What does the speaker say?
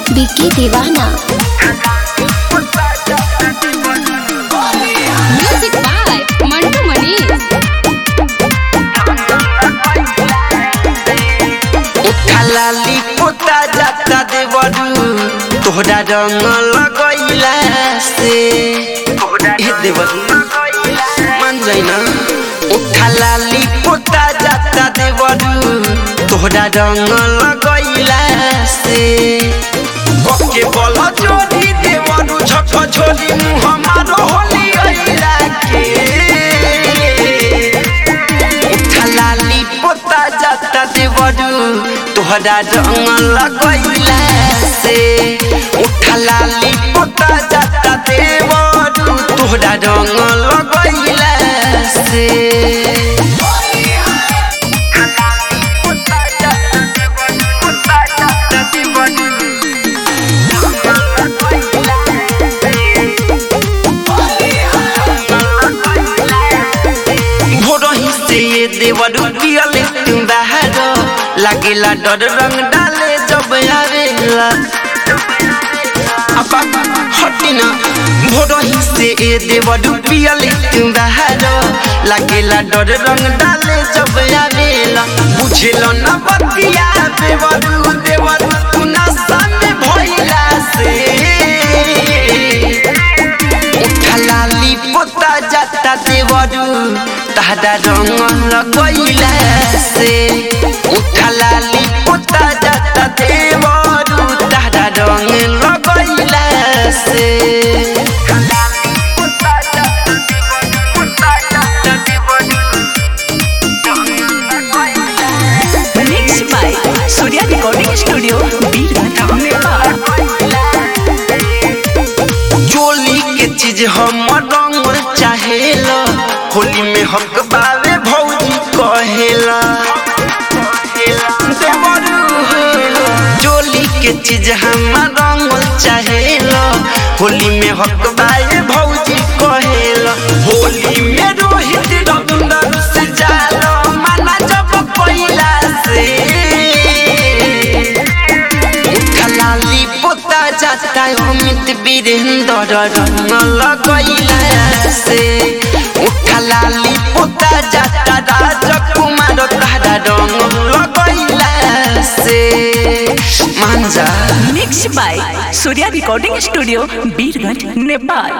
Vicky Deewana music by Mantu Manish खालाली पोता जाता देवरू तोहरा रंग लगैला से हे देवरू मान जाइना खालाली पोता जाता देवरू तोहरा रंग लगैला से ओके बोल जोड़ी देवरू झक झोली मुँह हमारो होली अइला के खलाली पोता जाता देवरू तोहरा रंग लगैला से उठलाली पोता जाता देवरू तोहरा रंग लगैला से भोरही से ये देवरू पियले तुम बाहर लागेला डर रंग डाले जब आवेला अपा हटिना भोरही से ये देवरू पियले तुम बाहर लागेला डर रंग डाले जब आवेला बुझेल न बतिया देवरू देवरू तू ना सामने भइला से खलाली पोता जाता देवरू तारा रंग लगैला से उठलाली पोता जाता देवरू तारा रंग लगैला से Mixed by Surya Recording Studio, Birghat, Nepal. चोली के चीज हम रंग चाहेला होली में हक बावे भौजी कहेला देवरू चोली के चीज हम रंग चाहेला होली में हक बावे भौजी कहेला होली में रोहित रविंदर से जाला माना जब पहिला से खलाली पोता जाता अमित वीरेंद्र रंग लगैला से उठलाली पोता जाता राजकुमार तारा रंग लगैला से मांजा Mixed by Surya Recording Studio, Birghat, Nepal.